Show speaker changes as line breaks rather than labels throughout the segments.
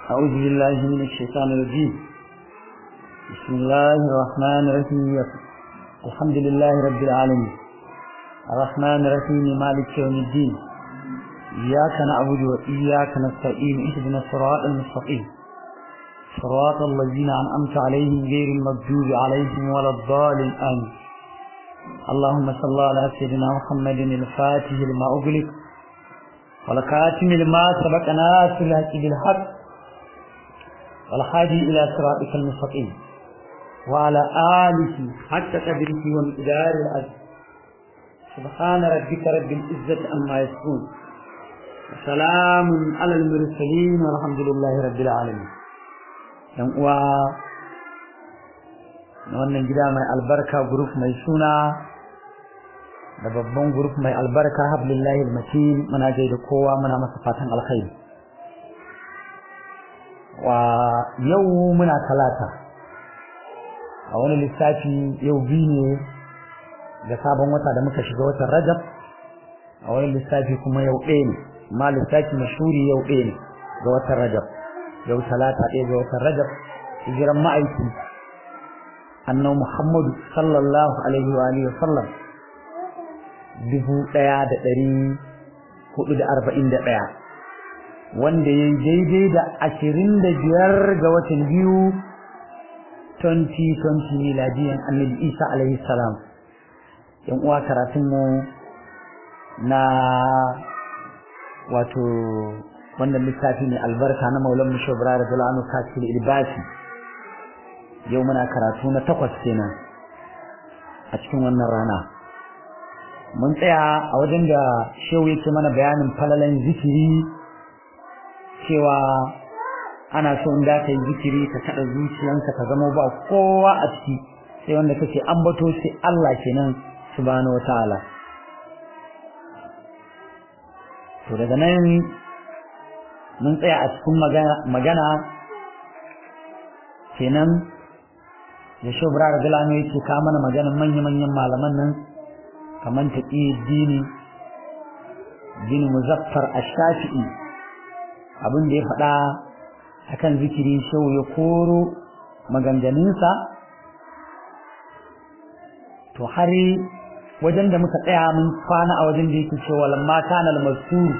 أعوذ بالله من الشيطان الرجيم بسم الله الرحمن الرحيم الحمد لله رب العالمين الرحمن الرحيم مالك يوم الدين إياك نعبد وإياك نستعين اهدنا الصراط المستقيم صراط الذين أنعمت عليهم غير المغضوب عليهم ولا الضالين آمين اللهم صل على سيدنا محمد الفاتح لما أغلق والكاتم لما سبق ناس الحق بالحق والحادي إلى صراطك المستقيم وعلى آله حتى قدره ومقدار العزم سبحان ربك رب العزة عما يصفون وسلام على المرسلين والحمد لله رب العالمين yan uwa na wannan gida mai albarka group mai suna da babban group mai albarka hablillahi almatin muna gaida kowa muna masa fatan alkhairi wa yau muna talata a wani lissafi yau biyu ne da sabon wata da muka shiga watan rajab a wani lissafi kuma yau ɗaya ne ma lissafi mashuri yau ɗaya ne ga watan rajab yau talata ɗaya ga watan rajab hijiran ma'aiki annabi muhammadu sallallahu alaihi wa alihi wasallam dubu ɗaya da ɗari hudu da arba'in da ɗaya wanda ya yi daidai da ashirin da biyar ga watan biyu 2020 miladiyan annabi isa alaihi salam yan uwa karatunmu na wato wannan littafi ne albarka na maulan mushobra da zulanu kasir ilbasi yau muna karatu na takwas kenan a cikin wannan rana mun tsaya a wajen da shehu yake mana bayanin falalan zikiri cewa ana so in da ka yi zikiri ka kada zuciyanka ka zama ba kowa a ciki sai wanda kake ambato sai Allah kenan subhanahu wataala to daga nan mun tsaya a cikin magana kenan da shubra da galano yake ka mana maganan manya-manyan malaman nan kamar taƙi dini bin muzaffar ash-shafi'i abin da ya faɗa akan zikiri shau ya koro maganganunsa to har wajen da muka tsaya mun kwana a wajen da yake cewa lamma kana al-mazkur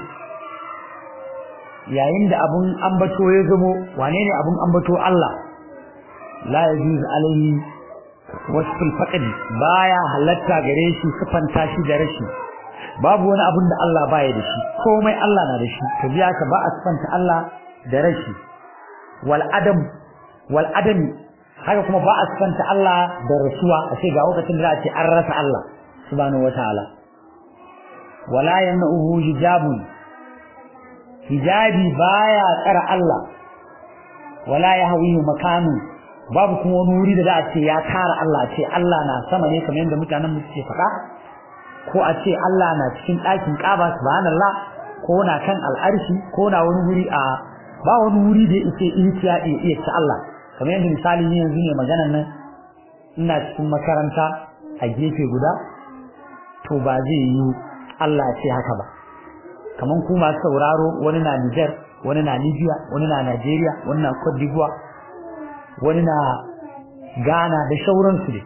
yayin da abun ambato ya zamo wane ne abun ambato Allah la yajuz alaihi wasful faqd baya halatta gare shi sifanta shi da rashi babu wani abun da Allah baya da shi komai Allah na da shi to biya ka ba a sifanta Allah da rashi wal adam wal adam haka kuma ba a sifanta Allah da rasuwa a ce ga lokacin da za a ce an rasa Allah subhanahu wataala wala yanahu hijabun hijabi baya tsara Allah wala yahwihi makanu babu kuma wani wuri da za a ce ya tara Allah a ce Allah na sama ne kamar yadda mutanen mu suke faɗa ko a ce Allah na cikin ɗakin Kaaba subhanallah ko na kan al'arshi ko na wani wuri a ba wani wuri da yake iya iya ta Allah kamar yadda misali ne yanzu ne maganar nan ina cikin makaranta a gefe guda to ba zai yi Allah ce haka ba kaman ku masu sauraro wani na Niger wani na Libya wani na Nigeria wani na Cote d'Ivoire wani na Ghana da shauransu ne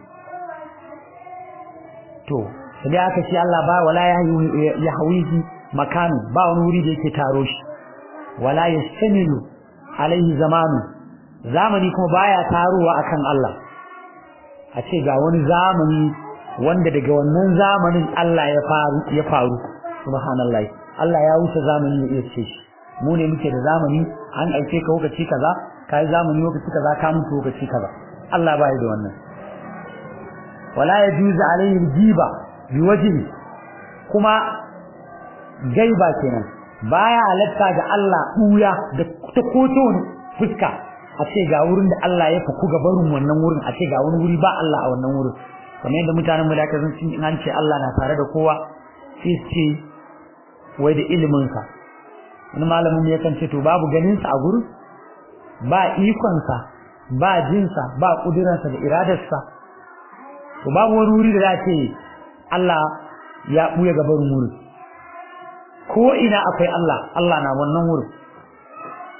to sai aka ce Allah ba wala ya hawihi makanu ba wani wuri da yake taro shi wala yastamilu alaihi zamanu zamani kuma baya taruwa akan Allah a ce ga wani zamani wanda daga wannan zamanin Allah ya faru ya faru subhanallahi Allah ya wuce zamani ya iya ce shi mu ne muke da zamani an aike ka lokaci kaza kai zamani lokaci kaza ka mutu lokaci kaza Allah bai da wannan wala yajuzu alayhi jiba biwajhi kuma gaiba kenan baya halatta ga Allah buya da ta koto fuska a ce ga wurin da Allah ya faku ga barin wannan wurin a ce ga wani wuri ba Allah a wannan wurin kamar yadda mutanen mu da ka san in an ce Allah na tare da kowa sai su ce wai da ilimin sa wani malamin mu yakan ce to babu ganin sa a gurin ba ikon sa ba jin sa ba kudiran sa da iradar sa to babu wani wuri da za ce Allah ya buya ga barin wurin ko ina akwai Allah Allah na wannan wurin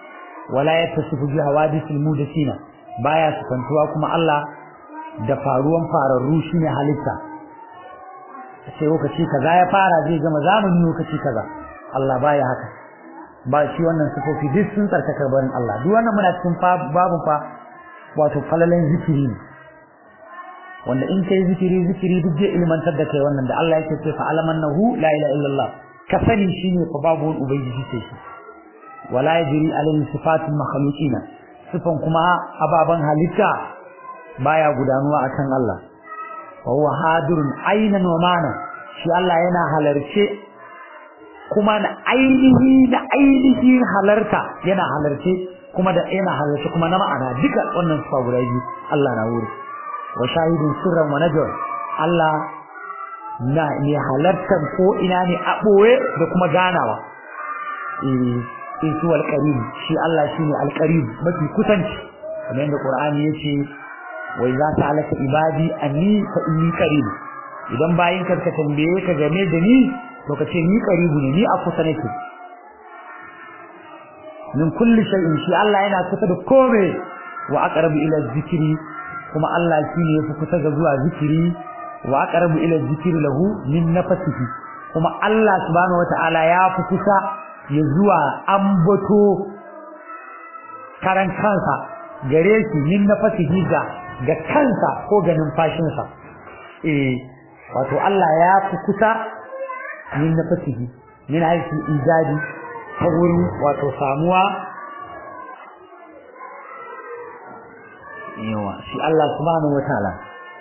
wala yattasifu bi hawadithil mudathina baya sifantuwa kuma Allah da faruwan fararru shine halitta sai lokaci kaza ya fara zai gama zamani lokaci kaza Allah baya haka ba shi wannan sifofi duk sun tsarkaka barin Allah duk wannan muna cikin babu fa wato falalan zikiri wanda in kai zikiri zikiri duk zai ilmantar da kai wannan da Allah yake ce fa alamannahu la ilaha illallah ka sani shine fa babu wani ubangiji sai shi wala yajri alayhi sifatul makhluqina sifan kuma ababan halitta baya gudanuwa akan Allah wa huwa hadirun aynan wa mana shi Allah yana halarce kuma na ainihi da ainihi halarta yana halarce kuma da yana halarce kuma na ma'ana duka wannan sifa guda biyu Allah na wuri wa shahidun sirran wa najwa Allah na ne halartar ko ina ne a boye da kuma ganawa eh isu alqarib shi Allah shine alqarib mafi kusanci kamar yadda Qur'ani yace wa idza ta'alaka ibadi anni fa inni qarib idan bayin ka ka tambaye ka game da ni to ka ce ni qaribu ne ni a kusa nake min kulli shay'in shi Allah yana kusa da kome wa aqrabu ila zikri kuma Allah shine yafi kusa ga zuwa zikiri wa aqrabu ila zikri lahu min nafsihi kuma Allah subhanahu wataala ya fi kusa ya zuwa ambato karan kansa gare shi min nafsihi ga ga kansa ko ga numfashinsa eh wato Allah ya fi kusa min nafsihi min aiki ijadi ta wurin wato samuwa yawa shi Allah subhanahu wataala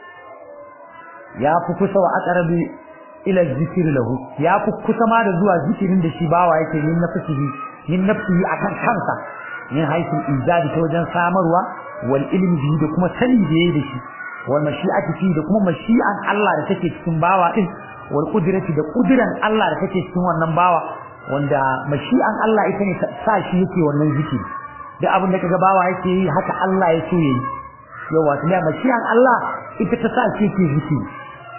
ya fi kusa wa aqrabi ila zikri lahu ya fi kusa ma da zuwa zikirin da shi bawa yake min nafsihi min nafsihi akan kansa min haisul ijadi ta wajen samarwa wal ilmi bihi da kuma sani da yayi da shi wal mashi'ati fi da kuma mashi'an Allah da take cikin bawa din wal qudrati da qudran Allah da take cikin wannan bawa wanda mashi'an Allah ita ne sa shi yake wannan zikiri duk abin da kaga bawa yake yi haka Allah ya so yayi yawa tunda mashi'an Allah ita ta sa shi yake zikiri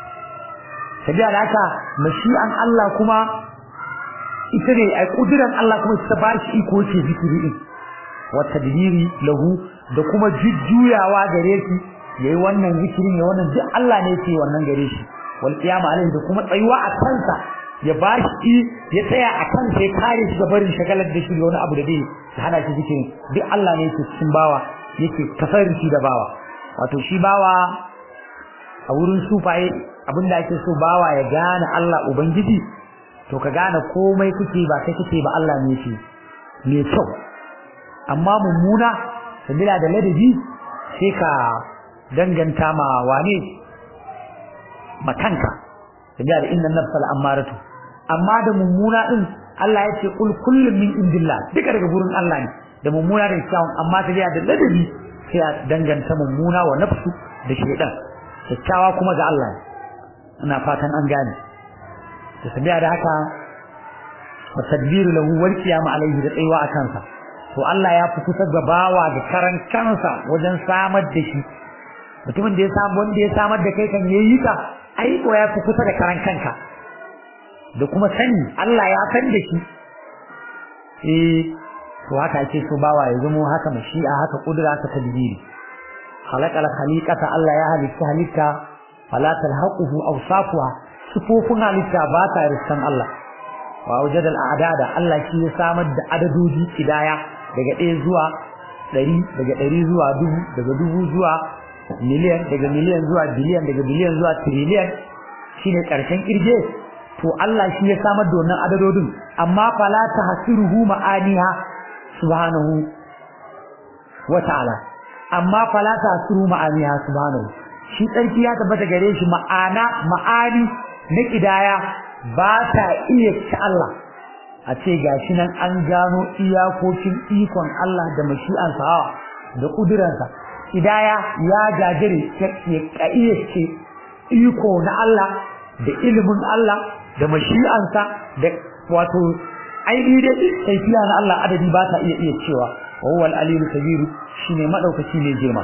sabiya da haka mashi'an Allah kuma ita ne ai kudiran Allah kuma ta ba shi iko yake zikiri din wa tadbiri lahu da kuma jujjuyawa gare shi yayi wannan zikirin ya wannan duk Allah ne yake wannan gare shi wal qiyama alaihi da kuma tsayuwa a kansa ya bashi ya tsaya a kansa ya kare shi ga barin shagalar da shi da wani abu da zai hana shi zikirin duk Allah ne yake cikin bawa yake tasarrufi da bawa wato shi bawa a wurin sufaye abinda ake so bawa ya gane Allah ubangiji to ka gane komai kuke ba kai kuke ba Allah ne yake me kyau amma mummuna sabila da ladabi sai ka danganta ma wane makanka sabila da inna nafsal ammaratu amma da mummuna din Allah ya ce kul kullum min indillah duka daga gurin Allah ne da mummuna da kyawun amma sabila da ladabi sai a danganta mummuna wa nafsu da shaytan kyakkyawa kuma ga Allah ina fatan an gane to sabila da haka wa tadbiru lahu wal qiyam alayhi da tsayuwa a kansa to Allah ya fi kusa da bawa da karan kansa wajen samar da shi mutumin da ya samu wanda ya samar da kai kan yayi ka ai ko ya fi kusa da karan kanka da kuma sani Allah ya san da shi eh to haka ake so bawa ya zama haka mashi'a haka kudura haka tadbiri khalaqal khaliqata Allah ya halitta halitta fala talhaquhu awsafuha sifofin halitta ba ta riskan Allah wa wajadal a'dada Allah shi ya samar da adadoji kidaya daga 1 zuwa 100 daga 100 zuwa 1000 daga 1000 zuwa miliyan daga miliyan zuwa biliyan daga biliyan zuwa trillion shine karshen kirje to Allah shi ya samar da wannan adadodin amma fala tahsiruhu ma'aniha subhanahu wa ta'ala amma fala tahsiru ma'aniha subhanahu shi tsarki ya tabbata gare shi ma'ana ma'ani na kidaya ba ta iya ci Allah a ce gashi nan an gano iyakokin ikon Allah da mashi'ansa hawa da kuduransa kidaya ya jajire ya iya ce iko na Allah da ilimin Allah da mashi'ansa da wato ainihi dai kaifiya na Allah adadi ba ta iya iya cewa wa huwa al-aliyyul kabir shine madaukaki ne girma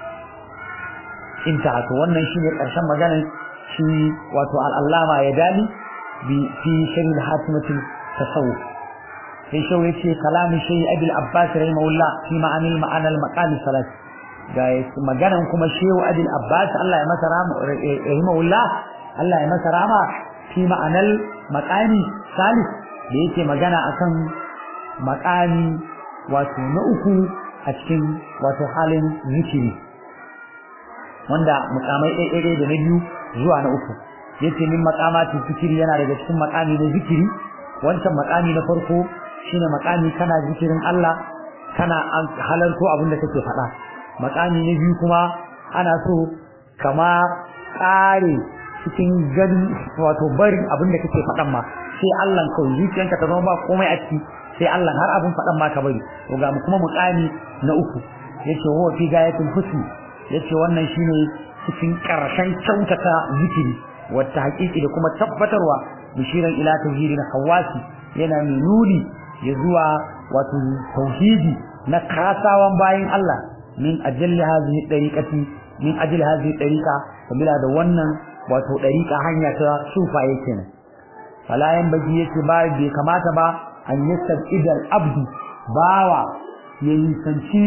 inta to wannan shine karshen maganar shi wato al-allama ya dali bi fi sharh hatimatul tasawuf sai shau yace kalamu shay abul abbas rahimahullah fi ma'anil ma'anal maqal salat ga maganan kuma shehu abul abbas Allah ya masa rahma rahimahullah Allah ya masa rahma fi ma'anal maqami salis da yake magana akan maqami wato na uku a cikin wato halin zikiri wanda mukamai ɗaya da na biyu zuwa na uku yace min maqamati zikiri yana daga cikin maqami na zikiri wancan maqami na farko shine maqami kana zikirin Allah kana halarto abin da kake faɗa maqami na biyu kuma ana so kama ƙare cikin gani wato barin abin da kake faɗan ma sai Allah kawai zuciyanka ta zama ba komai a ciki sai Allah har abin faɗan ma ka bari to ga kuma muqami na uku yace huwa fi gayatul husni yace wannan shine cikin karshen kyautata zikiri wata haƙiƙi da kuma tabbatarwa bishiran ila tauhidin hawasi yana mai nuni ya zuwa wato tauhidi na kasawan bayin Allah min ajalli hadhihi dariqati min ajli hadhihi dariqa kabila da wannan wato dariqa hanya ta sufaye kenan fala yan baji yake ba bai kamata ba an yasab idal abdu bawa ya nisanci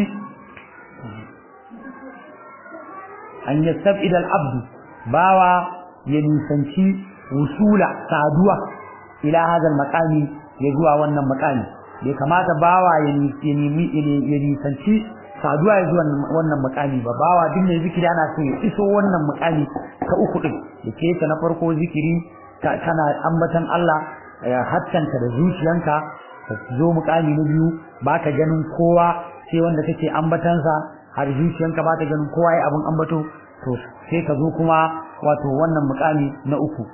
an yasab idal abdu bawa ya nisanci wusula saduwa ila hadal maqami ya zuwa wannan maqami bai kamata bawa ya nemi ya nisanci saduwa ya zuwa wannan maqami ba bawa duk mai zikiri ana so ya iso wannan maqami ta uku din da ke ta na farko zikiri kana ambatan Allah hattanta da zuciyanka ka zo mukami na biyu baka ganin kowa sai wanda kake ambatansa har zuciyanka ba ta ganin kowa ya abin ambato to sai ka zo kuma wato wannan mukami na uku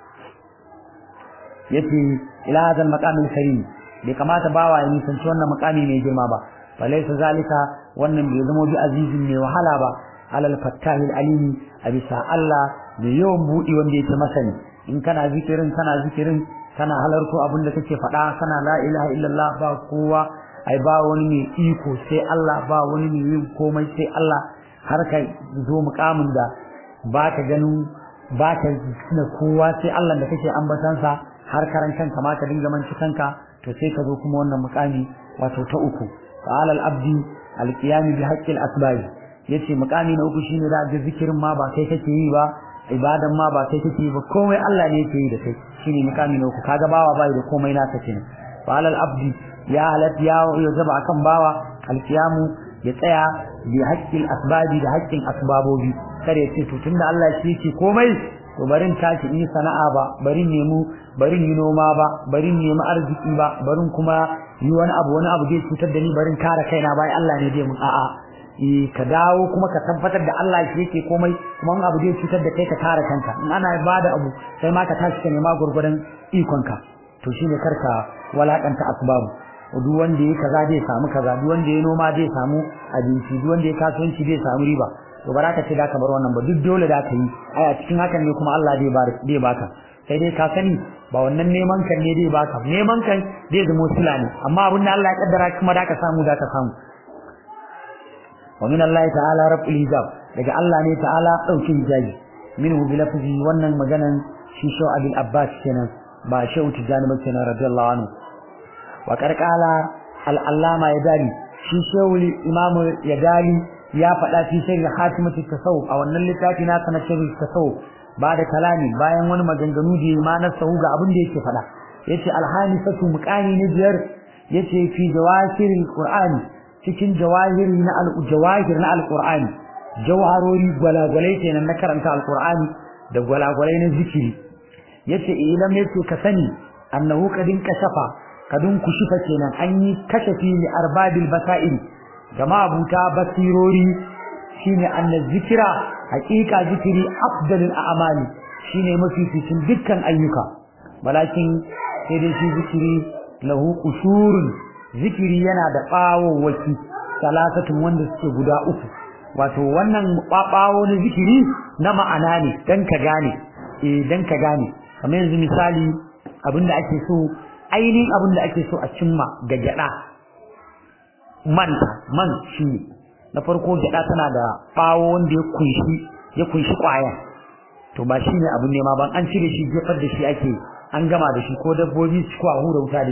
yace ila hadal maqamil karim bai kamata bawa ya nisanci wannan mukami mai girma ba falaysa zalika wannan bai zama bi azizin mai wahala ba alal fattahil alimi a bisa Allah mai yawan budi wanda yake masani in kana zikirin kana zikirin kana halarto abin da kake faɗa kana la ilaha illallah ba kowa ai ba wani mai iko sai Allah ba wani mai yin komai sai Allah har ka zo mukamin da baka ganin baka na kowa sai Allah da kake ambatansa har karan kanka ma ka dinga manci kanka to sai ka zo kuma wannan mukami wato ta uku qala al-abdi al-qiyam bi haqqi al-asbab yace mukami na uku shine da ga zikirin ma ba kai kake yi ba ibadan ma ba kai kake yi ba komai Allah ne yake yi da kai shine mukami na uku kaga bawa bai da komai nasa kenan qala al-abdi ya halat ya yajaba akan bawa al-qiyamu ya tsaya bi haqqi al-asbabi da haqqin asbabobi kare ce to tunda Allah shi yake komai to barin tashi in sana'a ba barin nemu barin yi noma ba barin nemi arziki ba barin kuma yi wani abu wani abu zai cutar da ni barin kare kaina bai Allah ne zai mun a'a eh ka dawo kuma ka tabbatar da Allah shi yake komai kuma in abu zai cutar da kai ka kare kanka in ana bada abu sai ma ka tashi ka nema gurgurdan ikonka to shine karka walakanta asbabu duk wanda ya kaza zai samu kaza duk wanda ya noma zai samu abinci duk wanda ya kasuwanci zai samu riba to baraka ce da ka bar wannan ba duk dole da ka yi ai a cikin hakan ne kuma Allah zai bar zai baka sai dai ka sani ba wannan neman kan ne zai baka neman kan zai zama sila ne amma abin da Allah ya kaddara kuma da ka samu da ka samu wa min Allah ta'ala rabbul hijab daga Allah ne ta'ala daukin hijabi minhu bi lafzi wannan maganan shi sho abul abbas kenan ba shehu tijani ba kenan radiyallahu anhu wa karkala al-allama yadali shi shehu imam yadali ya faɗa fi sirri hatimatu tasawuf a wannan littafi na sana sirri tasawuf ba da kalami bayan wani maganganu da ma na sahu ga abin da yake faɗa yace alhanisatu muqani ne biyar yace fi jawahiril qur'ani cikin jawahiri na al-jawahir na al-qur'ani jawharori gwalagwalai kenan na karanta al-qur'ani da gwalagwalai na zikiri yace ilam yace ka sani annahu kadin kashafa kadin kushifa kenan an yi kashafi li arbabil basairi jama'a buta basirori shine anna zikira haqiqa zikiri afdalul a'mali shine mafificin dukkan ayyuka walakin sai dai shi zikiri lahu qushurun zikiri yana da bawowaki salasatun wanda suke guda uku wato wannan babawo na zikiri na ma'ana ne dan ka gane eh dan ka gane kamar yanzu misali abinda ake so ainihin abinda ake so a cimma ga gyada manta man shi na farko gyada tana da bawo wanda ya kunshi ya kunshi kwaya to ba shine abun nema ban an cire shi jefar da shi ake an gama da shi ko dabbobi su ko a hura wuta da shi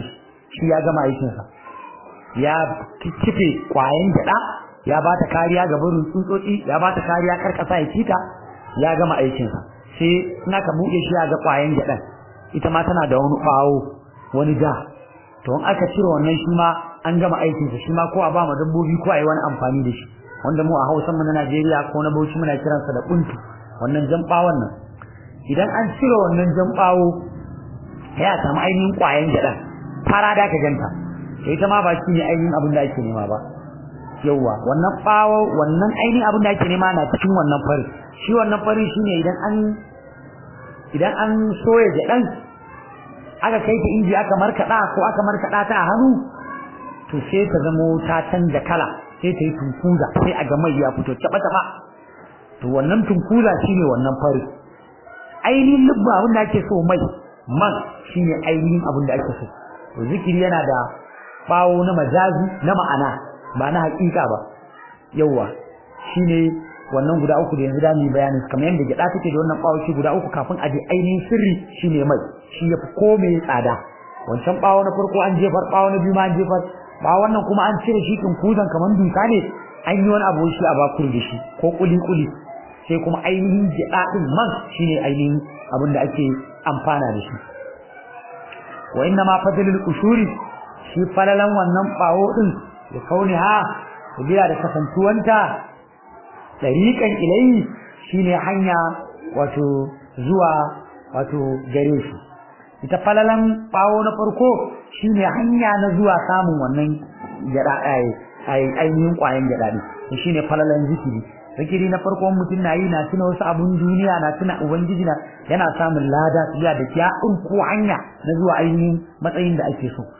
shi ya gama aikinsa ya kife kwayan gyaɗa ya ba ta kariya ga barin tsutsotsi ya ba ta kariya kar kasa ya cita ya gama aikinsa sai in aka buɗe shi ya ga kwayan gyaɗan ita ma tana da wani ɓawo wani da to in aka cire wannan shi ma an gama aikinsa shi ma ko a ba ma dabbobi ko a yi wani amfani da shi wanda mu a Hausa mu na Najeriya ko na Bauchi muna kiransa da kuntu wannan jan ɓawon nan idan an cire wannan jan ɓawo ya samu ainihin kwayan gyaɗan fara da ka ganta sai ita ma ba shi ne ainihin abin da ake nema ba yauwa wannan bawo wannan ainihin abin da ake nema na cikin wannan fari shi wannan fari shine idan an idan an soya jaɗan aka kai ta inji aka markaɗa ko aka markaɗa ta a hannu to sai ta zamo ta canza kala sai ta yi tunkuza sai a ga mai ya fito taɓa-taɓa to wannan tunkuza shine wannan fari ainihin lubba abin da ake so mai man shine ainihin abin da ake so to zikiri yana da bawo na majazi na ma'ana ba na hakika ba yawa shine wannan guda uku da yanzu da mu bayanin kamar yadda gida take da wannan bawo shi guda uku kafin a je ainihin sirri shine mai shi yafi komai tsada wancan bawo na farko an jefar bawo na biyu ma an jefar ba wannan kuma an cire shi kin kuzan kamar duka ne an yi wani abu shi a bakur da shi ko kuli kuli sai kuma ainihin gida din man shine ainihin abin da ake amfana da shi wa inna ma fadlul ushuri shi falalan wannan bawo din da kauni ha biya da kasantuwanta dariqan ilayhi shine hanya wato zuwa wato gare shi ita falalan bawo na farko shine hanya na zuwa samun wannan gada ai ai ainihin kwayan gada ne shine falalan zikiri zikiri na farko mutum na yi na tuna wasu abun duniya na tuna ubangiji na yana samun lada biya da kiya ko hanya na zuwa ainihin matsayin da ake so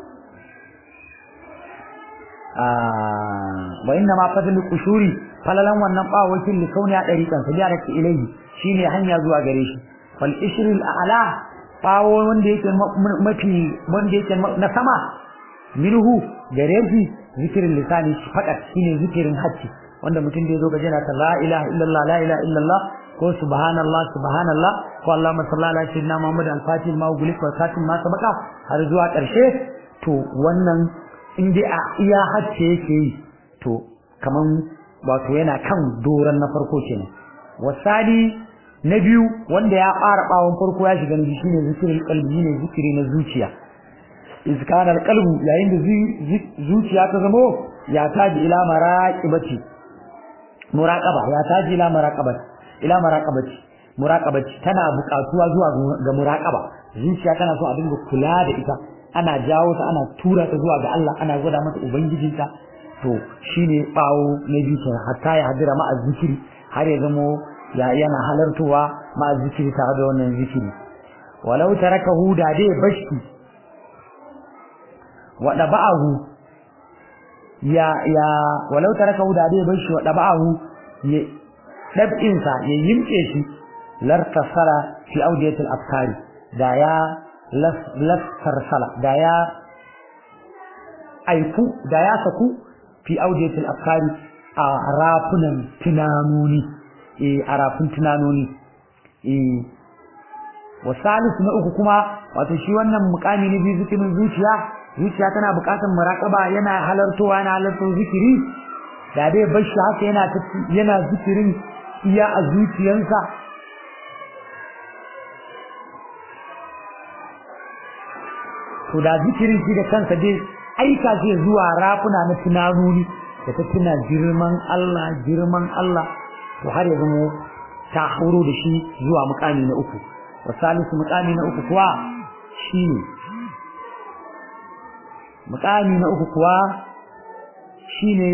wa inna ma fadlu kushuri falalan wannan bawakin li kauni a dariqan sajara ki ilayhi shine hanya zuwa gare shi fal ishril a'la bawo wanda yake mafi wanda yake na sama minhu gare shi zikirin lisani fakat shine zikirin hacci wanda mutum da yazo gaje na ta la ilaha illallah la ilaha illallah ko subhanallah subhanallah ko allahumma salli ala sayyidina muhammad al-fatih ma ugulik wa khatim ma sabaka har zuwa karshe to wannan in dai a iya hacce yake yi to kaman wato yana kan doran na farko kenan wasali na biyu wanda ya fara bawon farko ya shiga nabi shine zikirin qalbi ne zikiri na zuciya izkana alqalbu yayin da zuciya ta zamo ya taji ila maraqibati muraqaba ya taji ila maraqabati ila maraqabati muraqabati tana buƙatuwa zuwa ga muraqaba zuciya tana so a dinga kula da ita ana jawo ta ana tura ta zuwa ga Allah ana gwada mata ubangijinta to shine bawo na biyu hatta ya hadira ma azzikiri har ya zamo ya yana halartuwa ma azzikiri tare da wannan zikiri walau tarakahu da dai bashi wa daba'ahu ya ya walau tarakahu da dai bashi wa daba'ahu ya dab'in sa ya yimke shi lartasala fi awdiyatil afkari da ya lasarsala da ya aiku da ya saku fi audiyatil afkari a rafunan tunanoni eh a rafun tunanoni eh wa salisu na uku kuma wato shi wannan mukami ne bi zikirin zuciya zuciya tana bukatar muraqaba yana halartowa yana halartar zikiri da dai bashi haka yana yana zikirin iya a zuciyansa to da zikirin shi da kansa dai aika shi zuwa rafuna na tunanoni da ta tuna girman Allah girman Allah to har ya zama ta hauro da shi zuwa mukami na uku wa salisu mukami na uku kuwa shine mukami na uku kuwa shine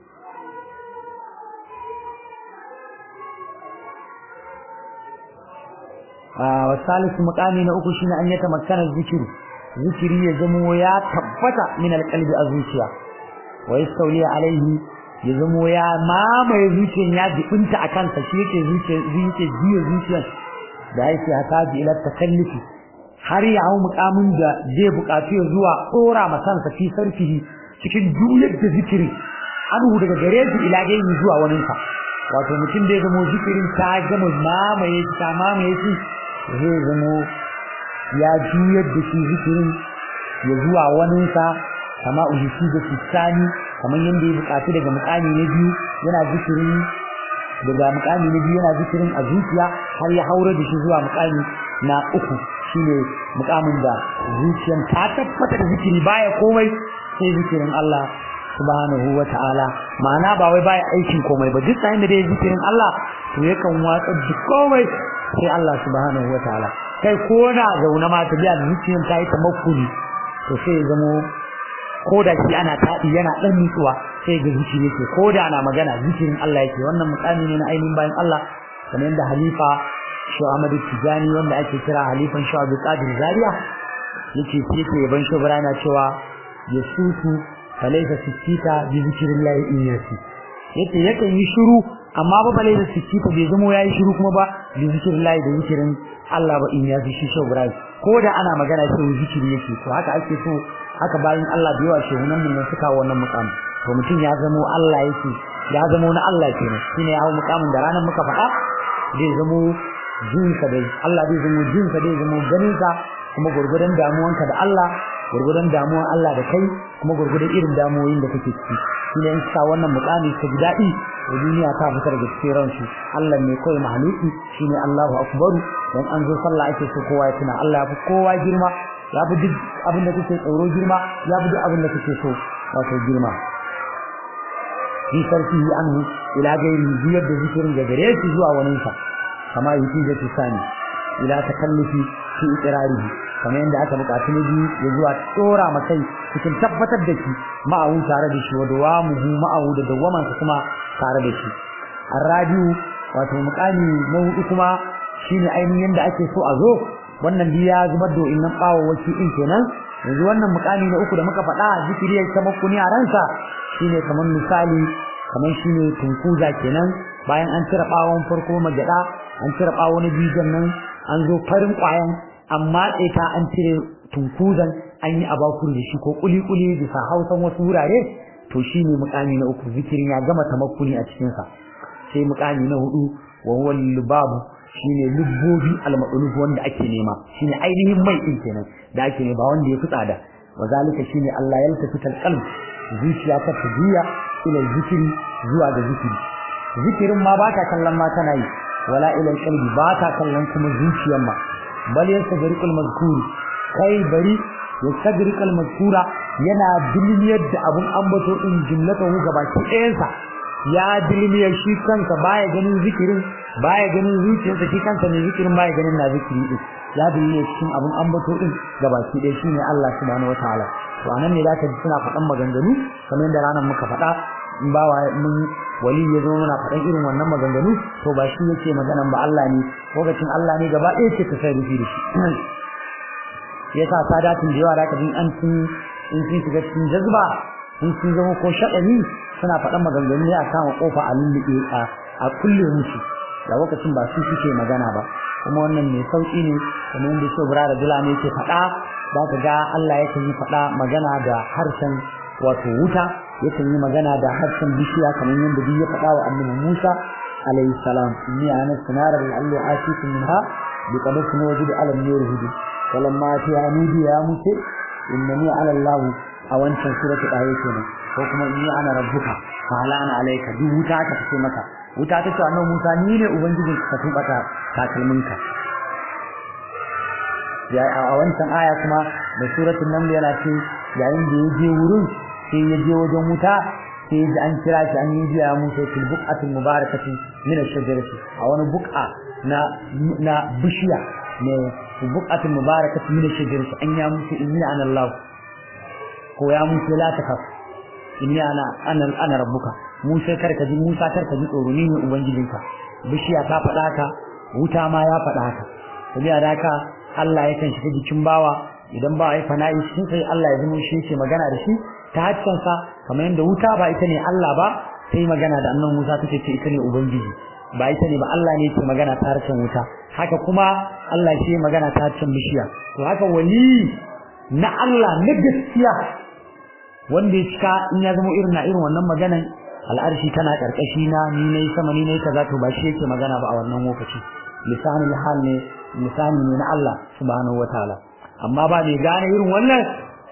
wa salisu mukami na uku shine an yata makkanar zikiri zikiri ya zamo ya tabbata min alqalbi a zuciya wa yastawli alaihi ya zamo ya mamaye zuciyar ya jibinta a kansa shi yake zuciyar zuciyar jiya zuciyar da yake haka ila takallufi har ya hau mukamin da zai buƙaci zuwa tsora ma kansa fi sarfihi cikin juyar da zikiri anhu daga gare shi ila dai zuwa wani sa wato mutum da ya zamo zikirin ta gama mamaye shi ta mamaye shi zai zamo ya juyar da shi zikirin ya zuwa waninsa kama ujishi da sani kamar yadda ya bukatu daga mukami na biyu yana zikirin daga mukami na biyu yana zikirin a zuciya har ya haura da shi zuwa mukami na uku shine mukamin da zuciyan ta tabbata da zikiri baya komai sai zikirin Allah subhanahu wa ta'ala ma'ana ba wai baya aikin komai ba duk sai da dai zikirin Allah to yakan watsa duk komai sai Allah subhanahu wa ta'ala kai ko na zauna ma ta biya da zuciyan ta yi tamakkuli to sai ya zamo ko da shi ana taɗi yana ɗan nutsuwa sai ga zikiri yake ko da ana magana zikirin Allah yake wannan mukami ne na ainihin bayan Allah kamar yadda halifa Shu Ahmadu Tijani wanda ake kira halifan Shu Abdul Qadir Zaria yake yake yaban Shu Ibrahim cewa yasutu falaysa sikita bi zikrillah in yasi yake yakan yi shiru amma ba falaysa sikita bai zamo yayi shiru kuma ba bi zikrillah da zikirin Allah ba in yasi shi Shu Ibrahim ko da ana magana sai zikiri yake to haka ake so haka bayan Allah da yawa shehunan mun suka wannan mukamin to mutum ya zamo Allah yake ya zamo na Allah kenan shine ya hawo mukamin da ranar muka faɗa zai zamo jinka dai Allah zai zamo jinka dai zamo ganinka kuma gurgudan damuwanka da Allah gurgudan damuwan Allah da kai kuma gurgudan irin damuwoyin da kake ciki shine in sa wannan mukami ka ji daɗi da duniya ta fita daga cikin ransu Allah ne kawai mahaluki shine Allahu akbaru dan an zo sallah ake so kowa ya tuna Allah ya fi kowa girma ya fi duk abin da kake tsoro girma ya fi duk abin da kake so wato girma fi sarfihi anhu ila gairi biyar da zikirin da gare shi zuwa wani sa kama yake da tsani ila takallufi fi iqrarihi kamar yadda aka buƙaci ne biyu ya zuwa tsora makai cikin tabbatar da shi ma'awu tare da shi wa dawamuhu ma'awu da dawamansa kuma tare da shi arradiu wato muƙami na hudu kuma shine ainihin da ake so a zo wannan biya zubar da innan bawawaki din kenan yanzu wannan mukami na uku da muka faɗa zikiri ya tamakkuni a ransa shine kamar misali kamar shine tunkuza kenan bayan an cire bawon farko magada an cire bawo na bijan nan an zo farin kwayan amma ta an cire tunkuzan an yi abakur da shi ko kuli kuli bisa hausan wasu wurare to shine mukami na uku zikirin ya gama tamakkuni a cikin sa sai mukami na hudu wa huwa lubabu shine lubbobi al-maqlub wanda ake nema shine ainihin mai din kenan da ake ne ba wanda ya fi tsada wazalika shine Allah ya lafita qalb zuciya ta tabiya ila zikiri zuwa ga zikiri zikirin ma ba ta kallon ma tana yi wala ila qalbi ba ta kallon kuma zuciyar ma bal yasdariqul mazkur kai bari yasdariqul mazkura yana dilmiyar da abun ambato din jumlatahu gabaki ɗayansa ya dilmiyar shi kansa baya ganin zikirin baya ganin zuciyarsa shi kansa ne zikirin baya ganin na zikiri din ya dinne cikin abun ambato din gabaki ɗaya shine Allah subhanahu wataala to anan ne zaka ji suna faɗan maganganu kamar yadda ranar muka faɗa in ba wa mun wali ya zo muna faɗan irin wannan maganganu to ba shi yake maganan ba Allah ne lokacin Allah ne gaba ɗaya ce ka sai rufi da shi yasa sadatin da yawa da ka an sun in sun shiga cikin jazba in sun zama ko shaɗani suna faɗan maganganu ne a kama kofa a lulluɓe a kulle musu da lokacin ba su suke magana ba kuma wannan mai sauki ne kamar yadda shi bura da dula ne yake faɗa za ka ga Allah yakan yi faɗa magana da harshen wato wuta yakan yi magana da harshen bishiya kamar yadda duk ya faɗa wa annabi Musa alayhi salam inni ana sinara bil alli atikum minha bi qadasin wajid alam yurhid falamma ta nudi ya musa innani ala Allah a wancan suratul ayat kenan ko kuma inni ana rabbuka fa ala ana alayka duk wuta ka fice maka wuta ta ce annabi Musa ni ne ubangijin ka tubata takalminka ya a wancan aya kuma da suratul naml yana ce yayin da ya je wurin sai ya je wajen wuta sai ya ji an kira shi an yi biya Musa fil buqatil mubarakati min ash-shajarati a wani buqa na na bishiya ne fil buqatil mubarakati min ash-shajarati an ya Musa inni ana Allah ko ya Musa la takaf inni ana ana ana rabbuka Musa karka ji Musa karka ji tsoro ni ne ubangijinka bishiya ta faɗa ka wuta ma ya faɗa haka sabiya da haka Allah yakan shiga jikin bawa idan ba ai fana'i cikin sai Allah ya zama shi yake magana da shi ta haccin sa kamar yadda wuta ba ita ne Allah ba sai magana da annabi Musa take ce ita ne ubangiji ba ita ne ba Allah ne yake magana ta harshen wuta haka kuma Allah shi magana ta harshen bishiya to haka wali na Allah na gaskiya wanda ya cika in ya zama irin na irin wannan maganan al'arshi tana karkashi na ni nayi sama ni nayi kaza to ba shi yake magana ba a wannan lokaci lisanul hal ne lisani ne na Allah subhanahu wataala amma ba mai gane irin wannan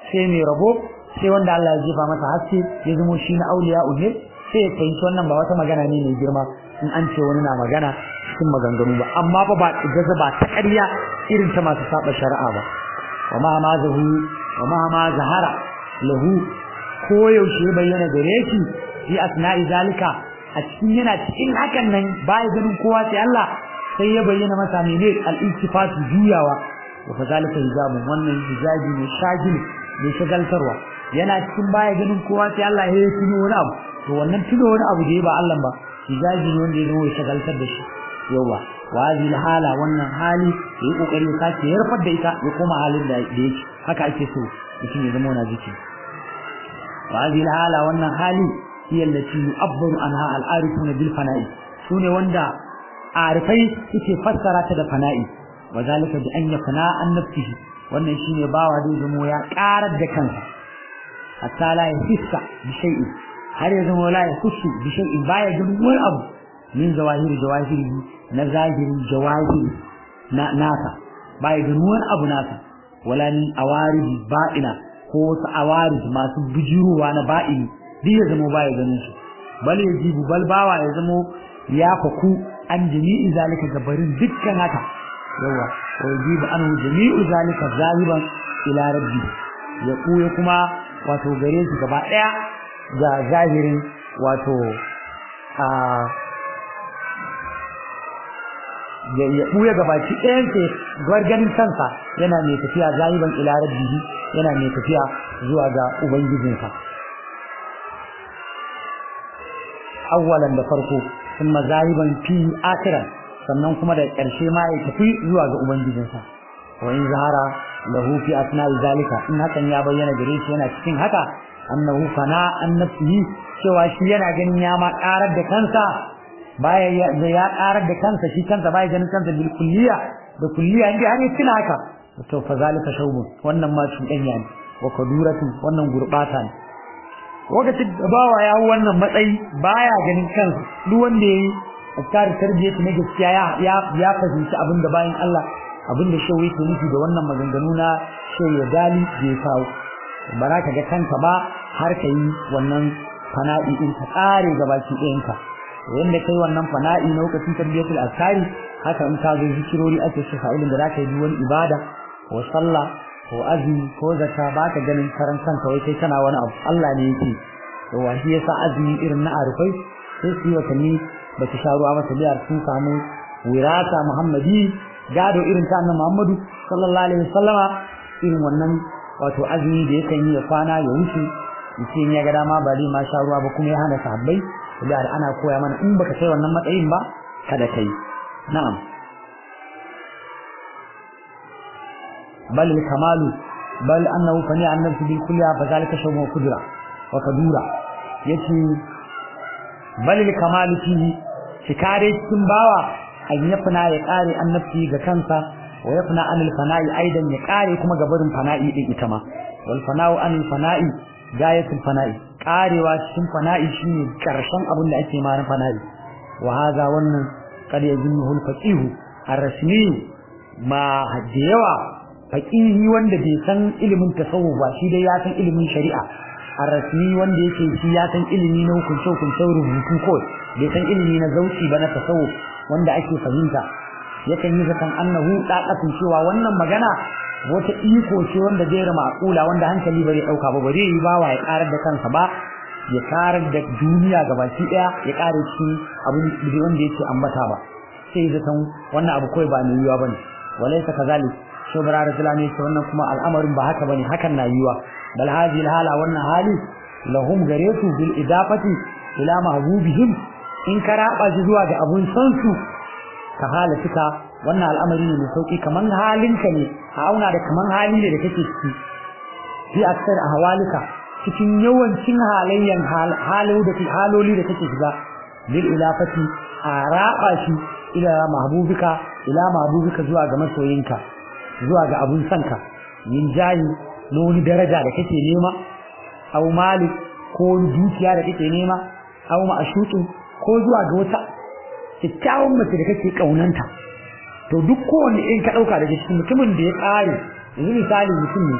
sai mai rabo sai wanda Allah ya jefa masa haske ya zamo shi na auliya ne sai ya fahimci wannan ba wata magana ne mai girma in an ce wani na magana cikin maganganu ba amma fa ba gaza ba ta ƙarya irin ta masu saba shari'a ba wa ma ma zahu wa ma ma zahara lahu ko yaushe bayyana gare shi fi asna'i zalika a cikin yana cikin hakan nan baya ganin kowa sai Allah sai ya bayyana masa mene al-iltifatu juyawa wa fa zalika hijabu wannan hijabi ne shagil ne shagaltarwa yana cikin baya ganin kowa sai Allah ya tuno wani abu to wannan tuno wani abu da ya ba Allah ba hijabi ne wanda ya zama ya shagaltar da shi yawa wa hala wannan hali ya yi kokari ya sace ya rufar da ita ya koma halin da yake haka ake so mutum ya zama wani jiki wa hala wannan hali hiya allati yu'abbaru anha al-arifun bil fana'i sune wanda arifai suke fassara ta da fana'i wa zalika bi an yafna an nafsihi wannan shine bawa da zama ya karar da kansa hatta la yahissa bi shay'in har ya zama la yahussu bi shay'in baya ganin wani abu min zawahiri jawahiri na zahirin jawahiri na nasa baya ganin wani abu nasa wala ni awaridi ba'ina ko wasu awarid masu bijirowa na ba'ini duk ya zama baya ganin su bal yajibu bal bawa ya zama ya faku an jami'i zalika gabarin dukkan haka yawa wa yajibu an jami'u zalika zahiban ila rabbi ya kuya kuma wato gare shi gaba daya ga zahirin wato a ya buya gabaki ɗayan ke ganin kansa yana mai tafiya zahiban ila rabbihi yana mai tafiya zuwa ga ubangijinsa awwalan da farko kuma zahiban fi akhiran sannan kuma da ƙarshe ma ya tafi zuwa ga ubangijinsa wa in zahara lahu fi asna'i zalika in hakan ya bayyana gare shi yana cikin haka annahu fana an nafsihi cewa shi yana ganin ya ma karar da kansa baya ya ya karar da kansa shi kansa baya ganin kansa bil kulliya da kulliya inda har tuna haka to fa zalika shawbun wannan ma cuɗanya ne wa kaduratu wannan gurbata ne lokacin da bawa ya hu wannan matsayi baya ganin kansa duk wanda yayi askar tarbiyyatu na gaskiya ya ya fahimci abin da bayan Allah abin da shawi ke nufi da wannan maganganu na shayi ya dali bai kawo ba za ka ga kanka ba har ka yi wannan fana'i in ka tsare gabaki ɗayanka wanda kai wannan fana'i na lokacin tarbiyatul askari haka in ka zo zikirori ake shi fa'ilin da za ka yi wani ibada ko sallah ko azumi ko zakka ba ka ganin karan kanka wai kai kana wani abu Allah ne yake to wa shi yasa azumi irin na arufai sai su yi watanni ba su sha ruwa ba su biyar sun samu wirata muhammadi gado irin ta annabi muhammadu sallallahu alaihi wasallama irin wannan wato azumi da yakan yi ya kwana ya wuce mutum ya ga dama ba zai ma sha ruwa ba kuma ya hana sahabbai da ana koya mana in baka kai wannan matsayin ba kada kai na'am bal kamalu bal annahu fani an nafsi bil kulliya fa zalika shawmu kudra wa kadura yace bal kamalu fihi shikare cikin bawa an yafna ya kare annabci ga kansa wa yafna anil fana'i aidan ya kare kuma gabarin fana'i din ita ma wal fana'u anil fana'i gayatul fana'i karewa cikin fana'i shine karshen abin da ake ma na fana'i wa hadha wannan kad yajinnuhu al-faqih ar-rasmi ma yawa faqihi wanda bai san ilimin tasawuf ba shi dai ya san ilimin shari'a ar-rasmi wanda yake shi ya san ilimi na hukunce hukuncen rubutu ko bai san ilimi na zauci ba na tasawuf wanda ake fahimta yakan yi zaton annahu daqatun cewa wannan magana wata iko ce wanda zai rama akula wanda hankali bare dauka ba bare yi bawa ya karar da kansa ba ya karar da duniya gabaki daya ya kare shi abin da wanda yake ambata ba sai zaton wannan abu kai ba mai yiwa bane walaysa kazalik shubra rasulani ce wannan kuma al'amarin ba haka bane hakan na yiwa bal hadhihi hala wannan hali lahum garetu bil idafati ila mahbubihim in karaba shi zuwa ga abun san su ka halatika wannan al'amari ne mai sauki kaman halinka ne a auna da kaman hali ne da kake ciki fi aksar ahwalika cikin yawancin halayyan halu da haloli da kake shiga bil ilafati a raba shi ila mahbubika ila mahbubika zuwa ga masoyinka zuwa ga abun sanka yin jayi na wani daraja da kake nema aw mali ko dukiya da kake nema aw ma'ashutu ko zuwa ga wata kyakkyawan mace da kake kaunanta to duk kowanne in ka dauka daga cikin mutumin da ya kare yanzu misali mutum ne